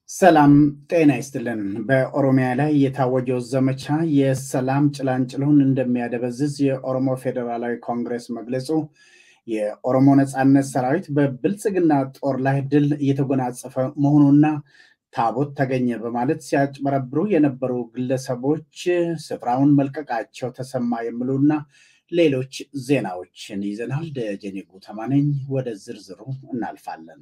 ሰላም ጤና ይስጥልን። በኦሮሚያ ላይ የታወጀው ዘመቻ የሰላም ጭላንጭሉን እንደሚያደበዝዝ የኦሮሞ ፌዴራላዊ ኮንግረስ መግለጹ፣ የኦሮሞ ነፃነት ሰራዊት በብልጽግና ጦር ላይ ድል እየተጎናጸፈ መሆኑና ታቦት ተገኘ በማለት ሲያጭበረብሩ የነበሩ ግለሰቦች ስፍራውን መልቀቃቸው ተሰማ የሚሉና ሌሎች ዜናዎችን ይዘናል። ደጀኔ ጉተማ ነኝ። ወደ ዝርዝሩ እናልፋለን።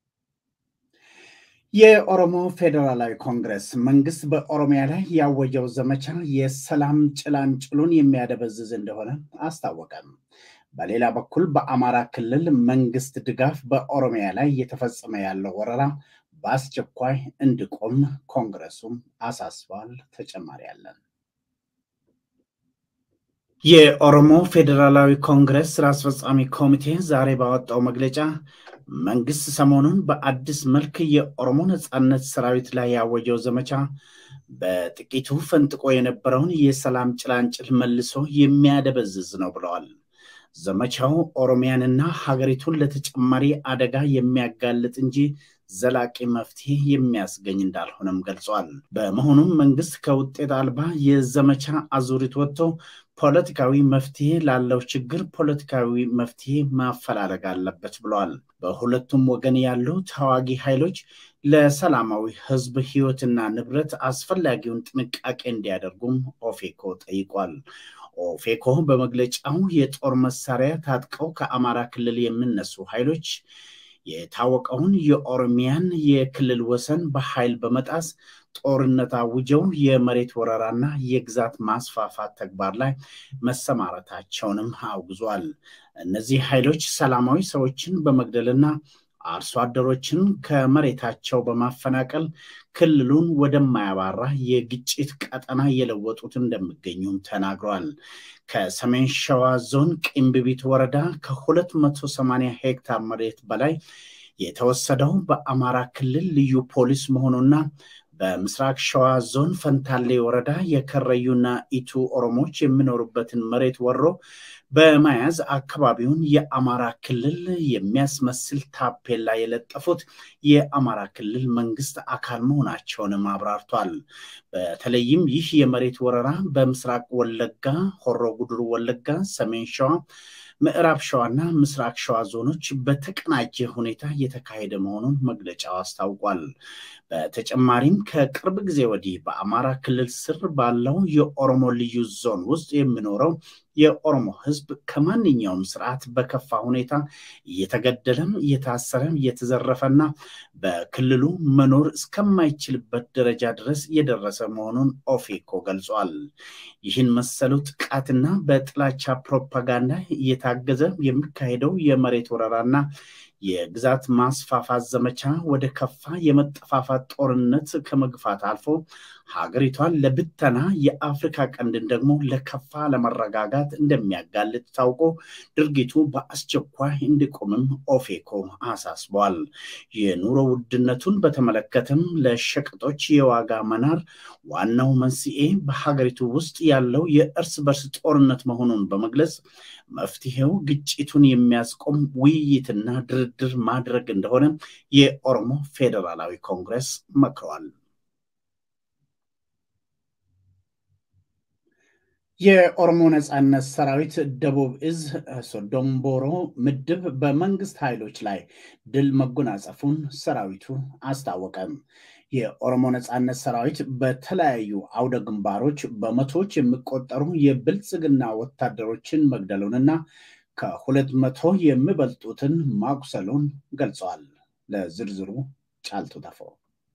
የኦሮሞ ፌዴራላዊ ኮንግረስ መንግስት በኦሮሚያ ላይ ያወጀው ዘመቻ የሰላም ጭላንጭሉን የሚያደበዝዝ እንደሆነ አስታወቀም። በሌላ በኩል በአማራ ክልል መንግስት ድጋፍ በኦሮሚያ ላይ እየተፈጸመ ያለው ወረራ በአስቸኳይ እንዲቆም ኮንግረሱም አሳስቧል። ተጨማሪ አለን። የኦሮሞ ፌዴራላዊ ኮንግረስ ስራ አስፈጻሚ ኮሚቴ ዛሬ ባወጣው መግለጫ መንግስት ሰሞኑን በአዲስ መልክ የኦሮሞ ነፃነት ሰራዊት ላይ ያወጀው ዘመቻ በጥቂቱ ፈንጥቆ የነበረውን የሰላም ጭላንጭል መልሶ የሚያደበዝዝ ነው ብለዋል። ዘመቻው ኦሮሚያንና ሀገሪቱን ለተጨማሪ አደጋ የሚያጋልጥ እንጂ ዘላቂ መፍትሄ የሚያስገኝ እንዳልሆነም ገልጿል። በመሆኑም መንግስት ከውጤት አልባ የዘመቻ አዙሪት ወጥቶ ፖለቲካዊ መፍትሄ ላለው ችግር ፖለቲካዊ መፍትሄ ማፈላለግ አለበት ብለዋል። በሁለቱም ወገን ያሉ ተዋጊ ኃይሎች ለሰላማዊ ህዝብ ህይወትና ንብረት አስፈላጊውን ጥንቃቄ እንዲያደርጉም ኦፌኮ ጠይቋል። ኦፌኮ በመግለጫው የጦር መሳሪያ ታጥቀው ከአማራ ክልል የሚነሱ ኃይሎች የታወቀውን የኦሮሚያን የክልል ወሰን በኃይል በመጣስ ጦርነት አውጀው የመሬት ወረራና የግዛት ማስፋፋት ተግባር ላይ መሰማረታቸውንም አውግዟል። እነዚህ ኃይሎች ሰላማዊ ሰዎችን በመግደልና አርሶ አደሮችን ከመሬታቸው በማፈናቀል ክልሉን ወደማያባራ የግጭት ቀጠና እየለወጡት እንደሚገኙም ተናግረዋል። ከሰሜን ሸዋ ዞን ቂምቢቢት ወረዳ ከ280 ሄክታር መሬት በላይ የተወሰደው በአማራ ክልል ልዩ ፖሊስ መሆኑና በምስራቅ ሸዋ ዞን ፈንታሌ ወረዳ የከረዩና ኢቱ ኦሮሞዎች የሚኖሩበትን መሬት ወሮ በመያዝ አካባቢውን የአማራ ክልል የሚያስመስል ታፔላ የለጠፉት የአማራ ክልል መንግስት አካል መሆናቸውንም አብራርቷል። በተለይም ይህ የመሬት ወረራ በምስራቅ ወለጋ፣ ሆሮ ጉድሩ ወለጋ፣ ሰሜን ሸዋ ምዕራብ ሸዋና ምስራቅ ሸዋ ዞኖች በተቀናጀ ሁኔታ እየተካሄደ መሆኑን መግለጫው አስታውቋል። በተጨማሪም ከቅርብ ጊዜ ወዲህ በአማራ ክልል ስር ባለው የኦሮሞ ልዩ ዞን ውስጥ የሚኖረው የኦሮሞ ሕዝብ ከማንኛውም ስርዓት በከፋ ሁኔታ እየተገደለም እየታሰረም እየተዘረፈና በክልሉ መኖር እስከማይችልበት ደረጃ ድረስ እየደረሰ መሆኑን ኦፌኮ ገልጿል። ይህን መሰሉ ጥቃትና በጥላቻ ፕሮፓጋንዳ እየታገዘ የሚካሄደው የመሬት ወረራና የግዛት ማስፋፋት ዘመቻ ወደ ከፋ የመጠፋፋት ጦርነት ከመግፋት አልፎ ሀገሪቷን ለብተና የአፍሪካ ቀንድን ደግሞ ለከፋ ለመረጋጋት እንደሚያጋልጥ ታውቆ ድርጊቱ በአስቸኳይ እንዲቆምም ኦፌኮ አሳስቧል። የኑሮ ውድነቱን በተመለከተም ለሸቀጦች የዋጋ መናር ዋናው መንስኤ በሀገሪቱ ውስጥ ያለው የእርስ በርስ ጦርነት መሆኑን በመግለጽ መፍትሄው ግጭቱን የሚያስቆም ውይይትና ድርድር ማድረግ እንደሆነ የኦሮሞ ፌዴራላዊ ኮንግረስ መክረዋል። የኦሮሞ ነፃነት ሰራዊት ደቡብ እዝ ሶዶምቦሮ ምድብ በመንግስት ኃይሎች ላይ ድል መጎናጸፉን ሰራዊቱ አስታወቀም። የኦሮሞ ነፃነት ሰራዊት በተለያዩ አውደ ግንባሮች በመቶዎች የሚቆጠሩ የብልጽግና ወታደሮችን መግደሉንና ከሁለት መቶ የሚበልጡትን ማቁሰሉን ገልጸዋል። ለዝርዝሩ ጫልቱ ተፈው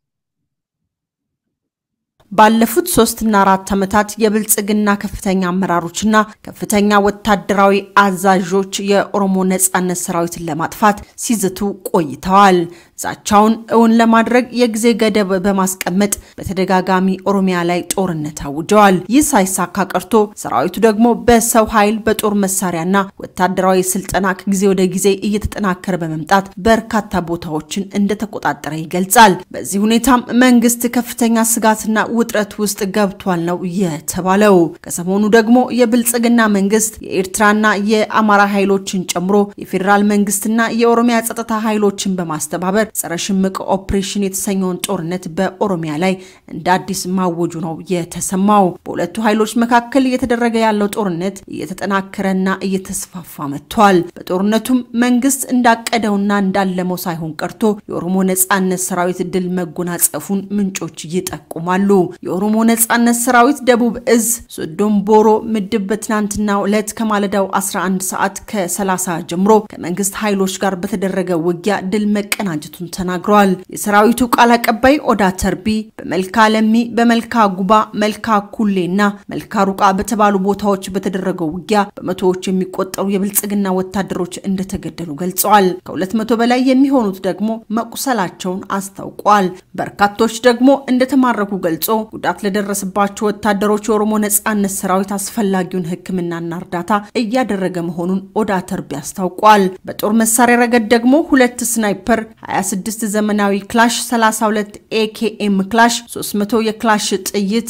ባለፉት ሶስትና አራት ዓመታት የብልጽግና ከፍተኛ አመራሮችና ከፍተኛ ወታደራዊ አዛዦች የኦሮሞ ነጻነት ሰራዊትን ለማጥፋት ሲዝቱ ቆይተዋል። ዛቻውን እውን ለማድረግ የጊዜ ገደብ በማስቀመጥ በተደጋጋሚ ኦሮሚያ ላይ ጦርነት አውጀዋል። ይህ ሳይሳካ ቀርቶ ሰራዊቱ ደግሞ በሰው ኃይል በጦር መሳሪያና ወታደራዊ ስልጠና ከጊዜ ወደ ጊዜ እየተጠናከረ በመምጣት በርካታ ቦታዎችን እንደተቆጣጠረ ይገልጻል። በዚህ ሁኔታም መንግስት ከፍተኛ ስጋትና ውጥረት ውስጥ ገብቷል ነው የተባለው። ከሰሞኑ ደግሞ የብልጽግና መንግስት የኤርትራና የአማራ ኃይሎችን ጨምሮ የፌዴራል መንግስትና የኦሮሚያ ጸጥታ ኃይሎችን በማስተባበር ጸረ ሽምቅ ኦፕሬሽን የተሰኘውን ጦርነት በኦሮሚያ ላይ እንደ አዲስ ማወጁ ነው የተሰማው። በሁለቱ ኃይሎች መካከል እየተደረገ ያለው ጦርነት እየተጠናከረና እየተስፋፋ መጥቷል። በጦርነቱም መንግስት እንዳቀደውና እንዳለመው ሳይሆን ቀርቶ የኦሮሞ ነጻነት ሰራዊት ድል መጎናጸፉን ምንጮች ይጠቁማሉ። የኦሮሞ ነጻነት ሰራዊት ደቡብ እዝ ሶዶም ቦሮ ምድብ በትናንትናው ዕለት ከማለዳው 11 ሰዓት ከ30 ጀምሮ ከመንግስት ኃይሎች ጋር በተደረገ ውጊያ ድል መቀናጀቱን ተናግረዋል። የሰራዊቱ ቃል አቀባይ ኦዳ ተርቢ በመልካ ለሚ፣ በመልካ ጉባ፣ መልካ ኩሌ እና መልካ ሩቃ በተባሉ ቦታዎች በተደረገው ውጊያ በመቶዎች የሚቆጠሩ የብልጽግና ወታደሮች እንደተገደሉ ገልጸዋል። ከሁለት መቶ በላይ የሚሆኑት ደግሞ መቁሰላቸውን አስታውቋል። በርካቶች ደግሞ እንደተማረኩ ገልጾ ጉዳት ለደረሰባቸው ወታደሮች የኦሮሞ ነጻነት ሰራዊት አስፈላጊውን ሕክምናና እርዳታ እያደረገ መሆኑን ኦዳ ተርቢ አስታውቋል። በጦር መሳሪያ ረገድ ደግሞ ሁለት ስናይፐር፣ 26 ዘመናዊ ክላሽ፣ 32 ኤኬኤም ክላሽ፣ 300 የክላሽ ጥይት፣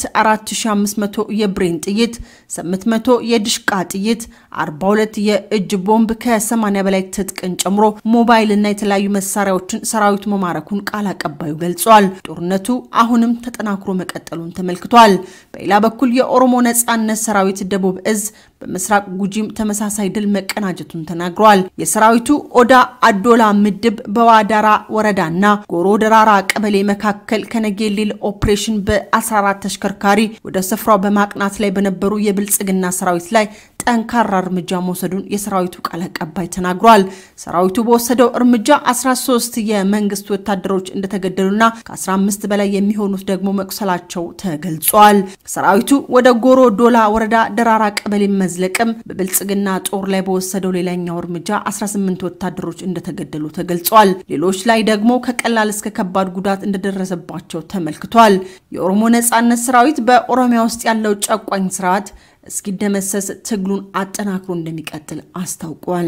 4500 የብሬን ጥይት፣ 800 የድሽቃ ጥይት፣ 42 የእጅ ቦምብ ከ80 በላይ ትጥቅን ጨምሮ ሞባይል እና የተለያዩ መሳሪያዎችን ሰራዊቱ መማረኩን ቃል አቀባዩ ገልጿል። ጦርነቱ አሁንም ተጠናክሮ መቀጠሉን ተመልክቷል። በሌላ በኩል የኦሮሞ ነጻነት ሰራዊት ደቡብ እዝ በምስራቅ ጉጂም ተመሳሳይ ድል መቀናጀቱን ተናግረዋል። የሰራዊቱ ኦዳ አዶላ ምድብ በዋዳራ ወረዳና ጎሮ ደራራ ቀበሌ መካከል ከነጌሌል ኦፕሬሽን በ14 ተሽከርካሪ ወደ ስፍራው በማቅናት ላይ በነበሩ የብልጽግና ሰራዊት ላይ ጠንካራ እርምጃ መውሰዱን የሰራዊቱ ቃል አቀባይ ተናግሯል። ሰራዊቱ በወሰደው እርምጃ 13 የመንግስት ወታደሮች እንደተገደሉና ከ15 በላይ የሚሆኑት ደግሞ መቁሰላቸው ተገልጿል። ሰራዊቱ ወደ ጎሮ ዶላ ወረዳ ደራራ ቀበሌ መዝለቅም በብልጽግና ጦር ላይ በወሰደው ሌላኛው እርምጃ 18 ወታደሮች እንደተገደሉ ተገልጿል። ሌሎች ላይ ደግሞ ከቀላል እስከ ከባድ ጉዳት እንደደረሰባቸው ተመልክቷል። የኦሮሞ ነጻነት ሰራዊት በኦሮሚያ ውስጥ ያለው ጨቋኝ ስርዓት እስኪደመሰስ ትግሉን አጠናክሮ እንደሚቀጥል አስታውቋል።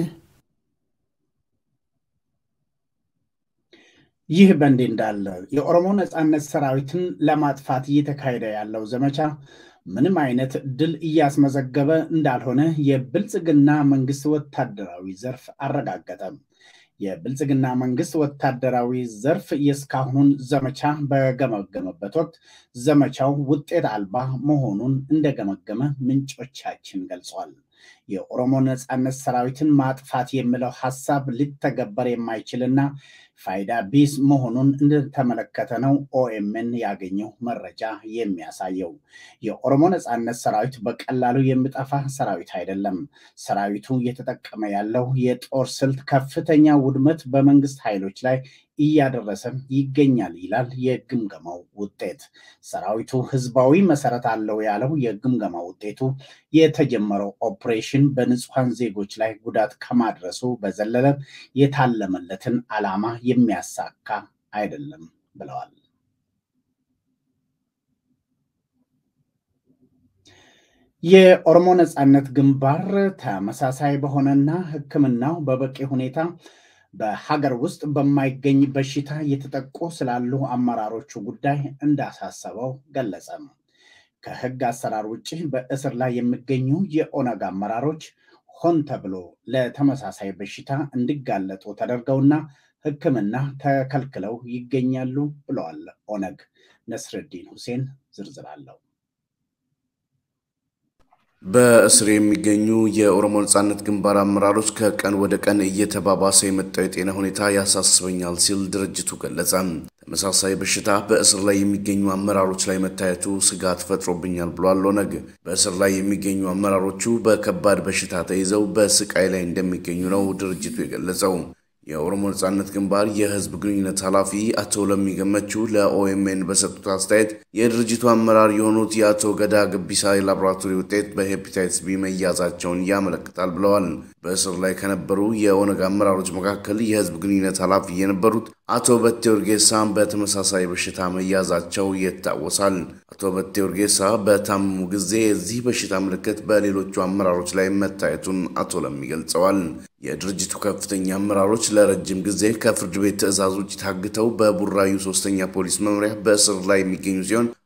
ይህ በእንዲህ እንዳለ የኦሮሞ ነጻነት ሰራዊትን ለማጥፋት እየተካሄደ ያለው ዘመቻ ምንም አይነት ድል እያስመዘገበ እንዳልሆነ የብልጽግና መንግስት ወታደራዊ ዘርፍ አረጋገጠም። የብልጽግና መንግስት ወታደራዊ ዘርፍ የእስካሁኑን ዘመቻ በገመገመበት ወቅት ዘመቻው ውጤት አልባ መሆኑን እንደገመገመ ምንጮቻችን ገልጿል። የኦሮሞ ነጻነት ሰራዊትን ማጥፋት የሚለው ሀሳብ ሊተገበር የማይችልና ፋይዳ ቢስ መሆኑን እንደተመለከተ ነው ኦኤምን ያገኘው መረጃ የሚያሳየው። የኦሮሞ ነጻነት ሰራዊት በቀላሉ የሚጠፋ ሰራዊት አይደለም። ሰራዊቱ እየተጠቀመ ያለው የጦር ስልት ከፍተኛ ውድመት በመንግስት ኃይሎች ላይ እያደረሰም ይገኛል ይላል የግምገማው ውጤት። ሰራዊቱ ህዝባዊ መሰረት አለው ያለው የግምገማ ውጤቱ የተጀመረው ኦፕሬሽን በንጹሐን ዜጎች ላይ ጉዳት ከማድረሱ በዘለለ የታለመለትን ዓላማ የሚያሳካ አይደለም ብለዋል። የኦሮሞ ነጻነት ግንባር ተመሳሳይ በሆነና ሕክምናው በበቂ ሁኔታ በሀገር ውስጥ በማይገኝ በሽታ እየተጠቁ ስላሉ አመራሮቹ ጉዳይ እንዳሳሰበው ገለጸ። ከህግ አሰራር ውጭ በእስር ላይ የሚገኙ የኦነግ አመራሮች ሆን ተብሎ ለተመሳሳይ በሽታ እንዲጋለጡ ተደርገውና ሕክምና ተከልክለው ይገኛሉ ብለዋል ኦነግ። ነስረዲን ሁሴን ዝርዝር አለው። በእስር የሚገኙ የኦሮሞ ነጻነት ግንባር አመራሮች ከቀን ወደ ቀን እየተባባሰ የመጣው የጤና ሁኔታ ያሳስበኛል ሲል ድርጅቱ ገለጸ። ተመሳሳይ በሽታ በእስር ላይ የሚገኙ አመራሮች ላይ መታየቱ ስጋት ፈጥሮብኛል ብሏል ኦነግ። በእስር ላይ የሚገኙ አመራሮቹ በከባድ በሽታ ተይዘው በስቃይ ላይ እንደሚገኙ ነው ድርጅቱ የገለጸው። የኦሮሞ ነጻነት ግንባር የህዝብ ግንኙነት ኃላፊ አቶ ለሚ ገመቹ ለኦኤምኤን በሰጡት አስተያየት የድርጅቱ አመራር የሆኑት የአቶ ገዳ ገቢሳ የላቦራቶሪ ውጤት በሄፓታይትስ ቢ መያዛቸውን ያመለክታል ብለዋል። በእስር ላይ ከነበሩ የኦነግ አመራሮች መካከል የህዝብ ግንኙነት ኃላፊ የነበሩት አቶ በቴ ኡርጌሳ በተመሳሳይ በሽታ መያዛቸው ይታወሳል። አቶ በቴ ኡርጌሳ በታመሙ ጊዜ የዚህ በሽታ ምልክት በሌሎቹ አመራሮች ላይ መታየቱን አቶ ለሚ ገልጸዋል። የድርጅቱ ከፍተኛ አመራሮች ለረጅም ጊዜ ከፍርድ ቤት ትዕዛዝ ውጭ ታግተው በቡራዩ ሶስተኛ ፖሊስ መምሪያ በእስር ላይ የሚገኙ ሲሆን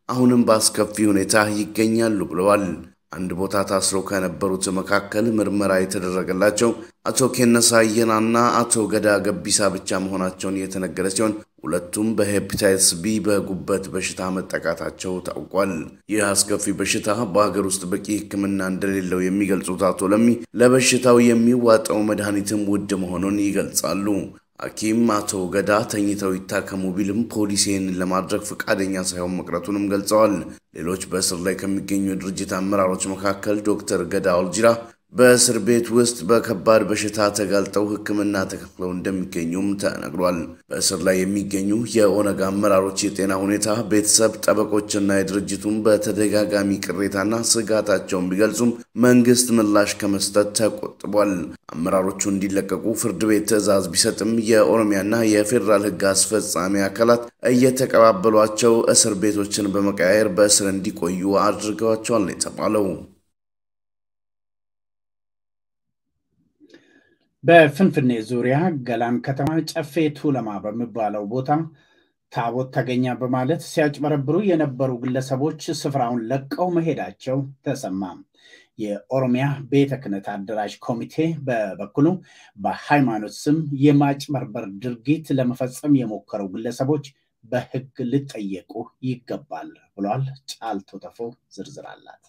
አሁንም በአስከፊ ሁኔታ ይገኛሉ ብለዋል። አንድ ቦታ ታስረው ከነበሩት መካከል ምርመራ የተደረገላቸው አቶ ኬነሳ አየናና አቶ ገዳ ገቢሳ ብቻ መሆናቸውን የተነገረ ሲሆን ሁለቱም በሄፓታይተስ ቢ በጉበት በሽታ መጠቃታቸው ታውቋል። ይህ አስከፊ በሽታ በሀገር ውስጥ በቂ ሕክምና እንደሌለው የሚገልጹት አቶ ለሚ ለበሽታው የሚዋጠው መድኃኒትም ውድ መሆኑን ይገልጻሉ። ሐኪም አቶ ገዳ ተኝተው ይታከሙ ቢልም ፖሊስ ይህንን ለማድረግ ፈቃደኛ ሳይሆን መቅረቱንም ገልጸዋል። ሌሎች በእስር ላይ ከሚገኙ የድርጅት አመራሮች መካከል ዶክተር ገዳ ኦልጂራ በእስር ቤት ውስጥ በከባድ በሽታ ተጋልጠው ሕክምና ተከፍለው እንደሚገኙም ተነግሯል። በእስር ላይ የሚገኙ የኦነግ አመራሮች የጤና ሁኔታ ቤተሰብ፣ ጠበቆችና የድርጅቱን በተደጋጋሚ ቅሬታና ስጋታቸውን ቢገልጹም መንግስት ምላሽ ከመስጠት ተቆጥቧል። አመራሮቹ እንዲለቀቁ ፍርድ ቤት ትዕዛዝ ቢሰጥም የኦሮሚያና የፌዴራል ሕግ አስፈጻሚ አካላት እየተቀባበሏቸው እስር ቤቶችን በመቀያየር በእስር እንዲቆዩ አድርገዋቸዋል ነው የተባለው። በፍንፍኔ ዙሪያ ገላን ከተማ ጨፌ ቱለማ በሚባለው ቦታ ታቦት ተገኘ በማለት ሲያጭበረብሩ የነበሩ ግለሰቦች ስፍራውን ለቀው መሄዳቸው ተሰማ። የኦሮሚያ ቤተ ክህነት አደራጅ ኮሚቴ በበኩሉ በሃይማኖት ስም የማጭበርበር ድርጊት ለመፈጸም የሞከሩ ግለሰቦች በሕግ ሊጠየቁ ይገባል ብሏል። ጫልቶ ተፎ ዝርዝር አላት።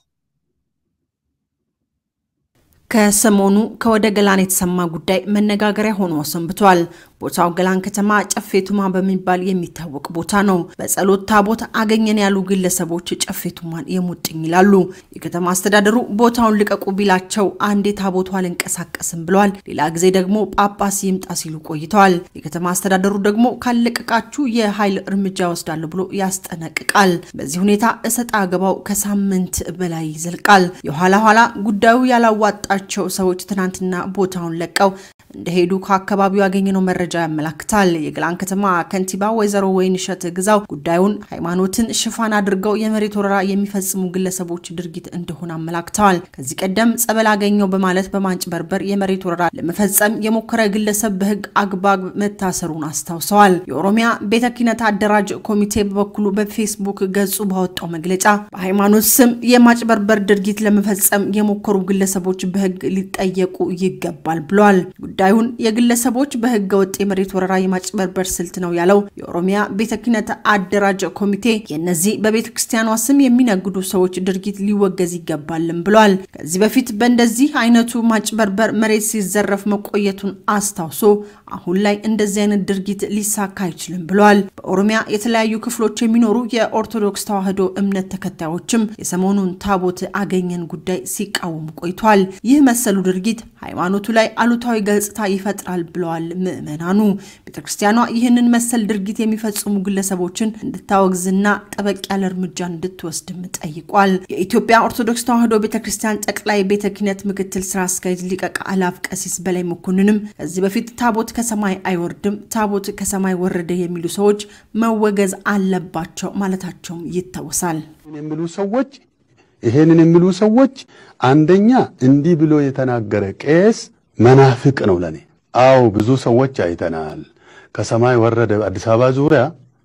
ከሰሞኑ ከወደ ገላን የተሰማ ጉዳይ መነጋገሪያ ሆኖ ሰንብቷል። ቦታው ገላን ከተማ ጨፌ ቱማ በሚባል የሚታወቅ ቦታ ነው። በጸሎት ታቦት አገኘን ያሉ ግለሰቦች ጨፌ ቱማን የሙጥኝ ይላሉ። የከተማ አስተዳደሩ ቦታውን ልቀቁ ቢላቸው አንዴ ታቦቱ አልንቀሳቀስም ብለዋል፣ ሌላ ጊዜ ደግሞ ጳጳስ ይምጣ ሲሉ ቆይተዋል። የከተማ አስተዳደሩ ደግሞ ካለቀቃችሁ የኃይል እርምጃ ወስዳለሁ ብሎ ያስጠነቅቃል። በዚህ ሁኔታ እሰጥ አገባው ከሳምንት በላይ ይዘልቃል። የኋላ ኋላ ጉዳዩ ያላዋጣቸው ሰዎች ትናንትና ቦታውን ለቀው እንደሄዱ ከአካባቢው ያገኘነው መረጃ ያመላክታል። የገላን ከተማ ከንቲባ ወይዘሮ ወይንሸት ግዛው ጉዳዩን ሃይማኖትን ሽፋን አድርገው የመሬት ወረራ የሚፈጽሙ ግለሰቦች ድርጊት እንደሆነ አመላክተዋል። ከዚህ ቀደም ጸበል አገኘው በማለት በማንጭበርበር የመሬት ወረራ ለመፈጸም የሞከረ ግለሰብ በሕግ አግባብ መታሰሩን አስታውሰዋል። የኦሮሚያ ቤተ ክህነት አደራጅ ኮሚቴ በበኩሉ በፌስቡክ ገጹ ባወጣው መግለጫ በሃይማኖት ስም የማጭበርበር ድርጊት ለመፈጸም የሞከሩ ግለሰቦች በሕግ ሊጠየቁ ይገባል ብሏል። ጉዳዩን የግለሰቦች በህገ ወጥ የመሬት ወረራ የማጭበርበር ስልት ነው ያለው የኦሮሚያ ቤተ ክህነት አደራጅ ኮሚቴ የእነዚህ በቤተ ክርስቲያኗ ስም የሚነግዱ ሰዎች ድርጊት ሊወገዝ ይገባልም ብሏል። ከዚህ በፊት በእንደዚህ አይነቱ ማጭበርበር መሬት ሲዘረፍ መቆየቱን አስታውሶ አሁን ላይ እንደዚህ አይነት ድርጊት ሊሳካ አይችልም ብሏል። በኦሮሚያ የተለያዩ ክፍሎች የሚኖሩ የኦርቶዶክስ ተዋሕዶ እምነት ተከታዮችም የሰሞኑን ታቦት አገኘን ጉዳይ ሲቃወሙ ቆይቷል። ይህ መሰሉ ድርጊት ሃይማኖቱ ላይ አሉታዊ ገጽታ ይፈጥራል ብለዋል ምዕመናኑ። ቤተክርስቲያኗ ይህንን መሰል ድርጊት የሚፈጽሙ ግለሰቦችን እንድታወግዝና ጠበቅ ያለ እርምጃ እንድትወስድም ጠይቋል። የኢትዮጵያ ኦርቶዶክስ ተዋሕዶ ቤተክርስቲያን ጠቅላይ ቤተ ክህነት ምክትል ስራ አስኪያጅ ሊቀ አእላፍ ቀሲስ በላይ መኮንንም ከዚህ በፊት ታቦት ከሰማይ አይወርድም፣ ታቦት ከሰማይ ወረደ የሚሉ ሰዎች መወገዝ አለባቸው ማለታቸውም ይታወሳል። የሚሉ ሰዎች ይሄንን የሚሉ ሰዎች አንደኛ እንዲህ ብሎ የተናገረ ቄስ መናፍቅ ነው ለኔ። አዎ ብዙ ሰዎች አይተናል። ከሰማይ ወረደ አዲስ አበባ ዙሪያ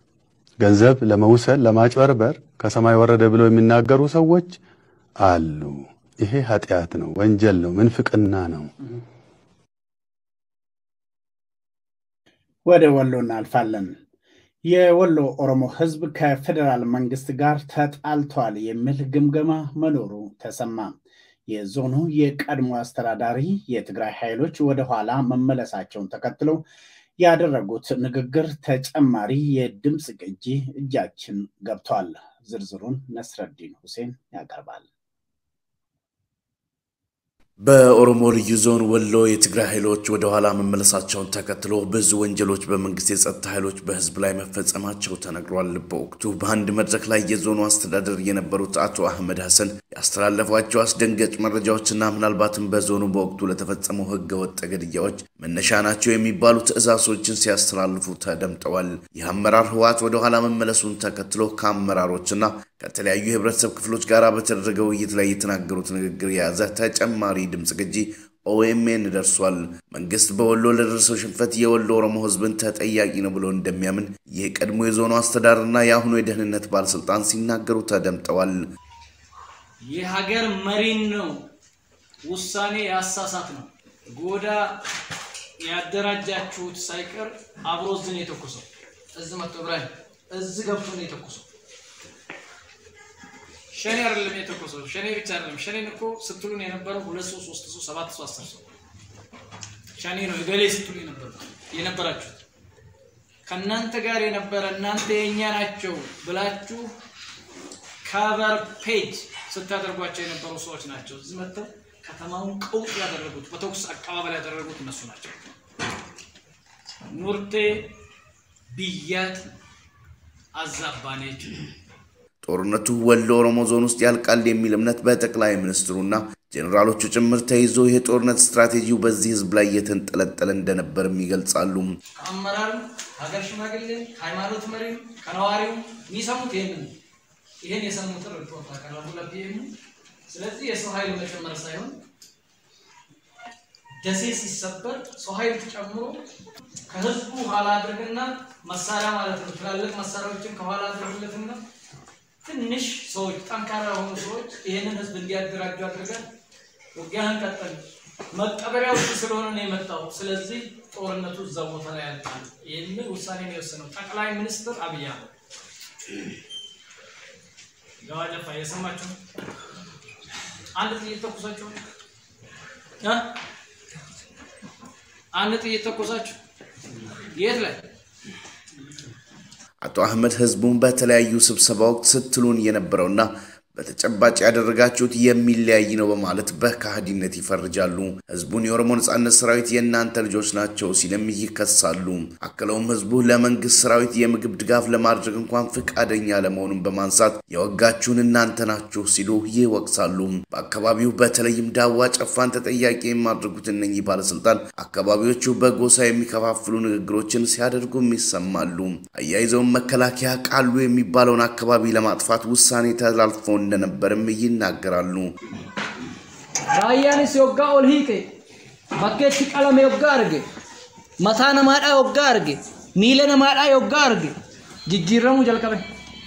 ገንዘብ ለመውሰድ ለማጭበርበር ከሰማይ ወረደ ብለው የሚናገሩ ሰዎች አሉ። ይሄ ኃጢአት ነው፣ ወንጀል ነው፣ ምንፍቅና ነው። ወደ ወሎ እናልፋለን። የወሎ ኦሮሞ ሕዝብ ከፌዴራል መንግስት ጋር ተጣልቷል የሚል ግምገማ መኖሩ ተሰማ። የዞኑ የቀድሞ አስተዳዳሪ የትግራይ ኃይሎች ወደኋላ መመለሳቸውን ተከትሎ ያደረጉት ንግግር ተጨማሪ የድምፅ ቅጂ እጃችን ገብቷል። ዝርዝሩን ነስረዲን ሁሴን ያቀርባል። በኦሮሞ ልዩ ዞን ወሎ የትግራይ ኃይሎች ወደ ኋላ መመለሳቸውን ተከትሎ ብዙ ወንጀሎች በመንግስት የጸጥታ ኃይሎች በህዝብ ላይ መፈጸማቸው ተነግሯል። በወቅቱ በአንድ መድረክ ላይ የዞኑ አስተዳደር የነበሩት አቶ አህመድ ሐሰን ያስተላለፏቸው አስደንጋጭ መረጃዎችና ምናልባትም በዞኑ በወቅቱ ለተፈጸመው ህገ ወጥ ግድያዎች መነሻ ናቸው የሚባሉ ትዕዛዞችን ሲያስተላልፉ ተደምጠዋል። ይህ አመራር ህወሓት ወደ ኋላ መመለሱን ተከትሎ ከአመራሮችና ከተለያዩ የህብረተሰብ ክፍሎች ጋር በተደረገ ውይይት ላይ የተናገሩት ንግግር የያዘ ተጨማሪ ድምፅ ቅጂ ኦኤምኤን ደርሷል። መንግስት በወሎ ለደረሰው ሽንፈት የወሎ ኦሮሞ ህዝብን ተጠያቂ ነው ብሎ እንደሚያምን የቀድሞ የዞኑ አስተዳደርና የአሁኑ የደህንነት ባለስልጣን ሲናገሩ ተደምጠዋል። የሀገር መሪን ነው ውሳኔ ያሳሳት ነው ጎዳ ያደራጃችሁት ሳይቀር አብሮ እዚህ ነው የተኮሰው። እዚህ መጥቶ ብራሂም እዚህ ገብቶ ነው የተኮሰው። ሸኔ አይደለም የተኮሰው። ሸኔ ብቻ አይደለም። ሸኔን እኮ ስትሉን የነበረው ሁለት ሰው፣ ሶስት ሰው፣ ሰባት ሰው፣ አስር ሰው ሸኔ ነው እገሌ ስትሉ የነበራችሁት ከእናንተ ጋር የነበረ እናንተ የእኛ ናቸው ብላችሁ ካቨር ፔጅ ስታደርጓቸው የነበሩ ሰዎች ናቸው። እዚህ መጥተው ከተማውን ቀውጥ ያደረጉት በተኩስ አቀባበል ያደረጉት እነሱ ናቸው። ኑርቴ ብያት አዛባኔች ጦርነቱ ወሎ ኦሮሞ ዞን ውስጥ ያልቃል የሚል እምነት በጠቅላይ ሚኒስትሩና ጄኔራሎቹ ጭምር ተይዞ የጦርነት ስትራቴጂው በዚህ ህዝብ ላይ እየተንጠለጠለ እንደነበርም ይገልጻሉ። ከአመራርም ከሀገር ሽማግሌም ከሃይማኖት መሪም ከነዋሪውም የሚሰሙት ይህንን ይህን የሰሙትን ሪፖርት አቀረቡ ለፒኤም። ስለዚህ የሰው ኃይል መጨመር ሳይሆን ደሴ ሲሰበር ሰው ኃይል ተጨምሮ ከህዝቡ ኋላ አድርግና መሳሪያ ማለት ነው ትላልቅ መሳሪያዎችን ከኋላ አድርግለትና ትንሽ ሰዎች ጠንካራ የሆኑ ሰዎች ይህንን ህዝብ እንዲያደራጁ አድርገን ውጊያን ቀጠል መቀበሪያ ውስጥ ስለሆነ ነው የመጣው። ስለዚህ ጦርነቱ እዛ ቦታ ላይ ያልቃል የሚል ውሳኔ ነው የወሰነው ጠቅላይ ሚኒስትር አብይ አህመድ። ገዋደፋ የሰማችሁ አንድ ጥይት ተኩሳችሁ እ አንድ ጥይት ተኩሳችሁ የት ላይ አቶ አህመድ ህዝቡን በተለያዩ ስብሰባ ወቅት ስትሉን የነበረውና በተጨባጭ ያደረጋችሁት የሚለያይ ነው በማለት በካህዲነት ይፈርጃሉ። ህዝቡን የኦሮሞ ነጻነት ሰራዊት የእናንተ ልጆች ናቸው ሲልም ይከሳሉ። አክለውም ህዝቡ ለመንግስት ሰራዊት የምግብ ድጋፍ ለማድረግ እንኳን ፈቃደኛ ለመሆኑን በማንሳት የወጋችሁን እናንተ ናችሁ ሲሉ ይወቅሳሉ። በአካባቢው በተለይም ዳዋ ጨፋን ተጠያቂ የማድረጉት እነኚህ ባለስልጣን አካባቢዎቹ በጎሳ የሚከፋፍሉ ንግግሮችን ሲያደርጉም ይሰማሉ። አያይዘውም መከላከያ ቃሉ የሚባለውን አካባቢ ለማጥፋት ውሳኔ ተላልፎ እንደነበርም ይናገራሉ። ራያንስ የወጋ ኦል ሂቄ bakkeetti qalame yoggaa arge mataa namaadhaa yoggaa arge miila namaadhaa yoggaa arge jijjiiramuu jalqabe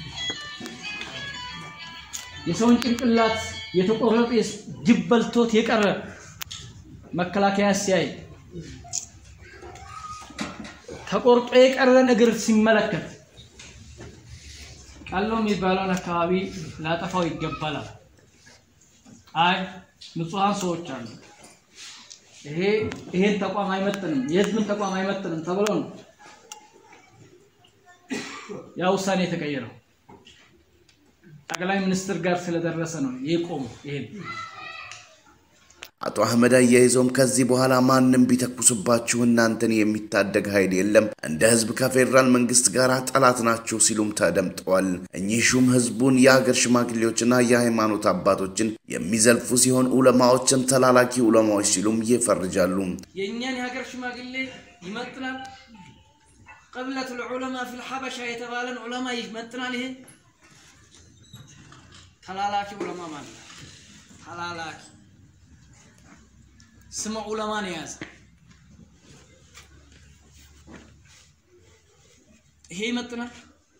የሰውን ጭንቅላት የተቆረጠ ጅብ በልቶት የቀረ መከላከያ ሲያይ ተቆርጦ የቀረን እግር ሲመለከት ቃሎ የሚባለውን አካባቢ ላጠፋው ይገባላል። አይ ንጹሐን ሰዎች አሉ፣ ይሄ ይሄን ተቋም አይመጥንም፣ የህዝብን ተቋም አይመጥንም ተብሎ ነው ያ ውሳኔ የተቀየረው። ጠቅላይ ሚኒስትር ጋር ስለደረሰ ነው የቆሙ ይሄን አቶ አህመድ አያይዘውም ከዚህ በኋላ ማንም ቢተኩስባችሁ እናንተን የሚታደግ ኃይል የለም፣ እንደ ህዝብ ከፌዴራል መንግስት ጋር ጠላት ናችሁ ሲሉም ተደምጠዋል። እኚህ ሹም ህዝቡን የሀገር ሽማግሌዎችና የሃይማኖት አባቶችን የሚዘልፉ ሲሆን ዑለማዎችን ተላላኪ ዑለማዎች ሲሉም ይፈርጃሉ። የእኛን የሀገር ሽማግሌ ይመጥናል። ቅብለት ልዑለማ ፊል ሐበሻ የተባለን ዑለማ ይመጥናል። ይሄ ተላላኪ ዑለማ ማለት ነው። ተላላኪ ስመ ዑለማን የያዘ ይሄ ይመጥናል።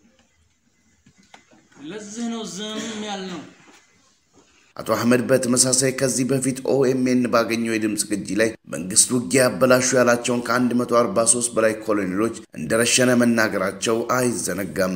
ለዚህ ነው ዝም ያልነው። አቶ አህመድ በተመሳሳይ ከዚህ በፊት ኦኤምኤን ባገኘው የድምፅ ቅጂ ላይ መንግስት ውጊያ ያበላሹ ያላቸውን ከ143 በላይ ኮሎኔሎች እንደረሸነ መናገራቸው አይዘነጋም።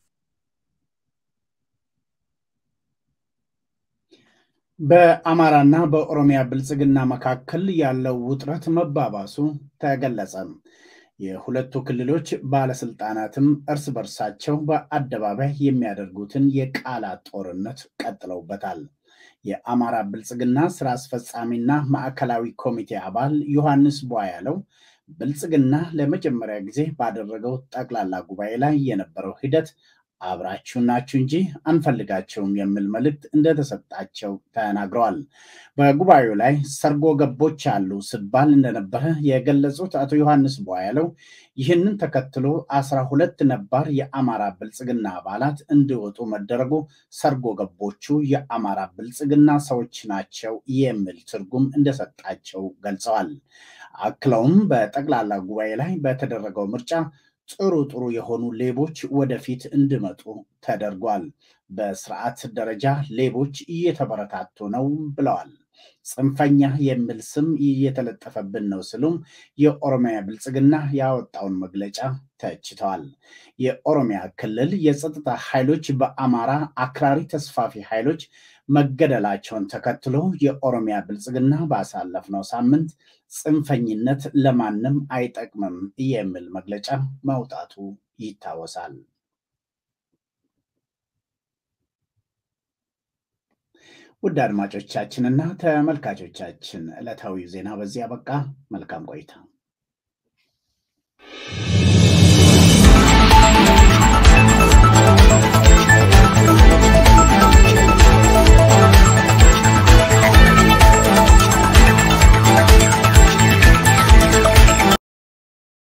በአማራና በኦሮሚያ ብልጽግና መካከል ያለው ውጥረት መባባሱ ተገለጸ። የሁለቱ ክልሎች ባለስልጣናትም እርስ በርሳቸው በአደባባይ የሚያደርጉትን የቃላት ጦርነት ቀጥለውበታል። የአማራ ብልጽግና ስራ አስፈጻሚና ማዕከላዊ ኮሚቴ አባል ዮሐንስ ቧያለው ብልጽግና ለመጀመሪያ ጊዜ ባደረገው ጠቅላላ ጉባኤ ላይ የነበረው ሂደት አብራችሁ ናችሁ እንጂ አንፈልጋቸውም የሚል መልእክት እንደተሰጣቸው ተናግረዋል። በጉባኤው ላይ ሰርጎ ገቦች አሉ ሲባል እንደነበረ የገለጹት አቶ ዮሐንስ ቧያለው ይህንን ተከትሎ አስራ ሁለት ነባር የአማራ ብልጽግና አባላት እንዲወጡ መደረጉ ሰርጎ ገቦቹ የአማራ ብልጽግና ሰዎች ናቸው የሚል ትርጉም እንደሰጣቸው ገልጸዋል። አክለውም በጠቅላላ ጉባኤ ላይ በተደረገው ምርጫ ጥሩ ጥሩ የሆኑ ሌቦች ወደፊት እንዲመጡ ተደርጓል። በስርዓት ደረጃ ሌቦች እየተበረታቱ ነው ብለዋል። ጽንፈኛ የሚል ስም እየተለጠፈብን ነው ሲሉም የኦሮሚያ ብልጽግና ያወጣውን መግለጫ ተችተዋል። የኦሮሚያ ክልል የጸጥታ ኃይሎች በአማራ አክራሪ ተስፋፊ ኃይሎች መገደላቸውን ተከትሎ የኦሮሚያ ብልጽግና ባሳለፍነው ሳምንት ጽንፈኝነት ለማንም አይጠቅምም የሚል መግለጫ መውጣቱ ይታወሳል። ውድ አድማጮቻችንና ተመልካቾቻችን ዕለታዊ ዜና በዚህ አበቃ። መልካም ቆይታ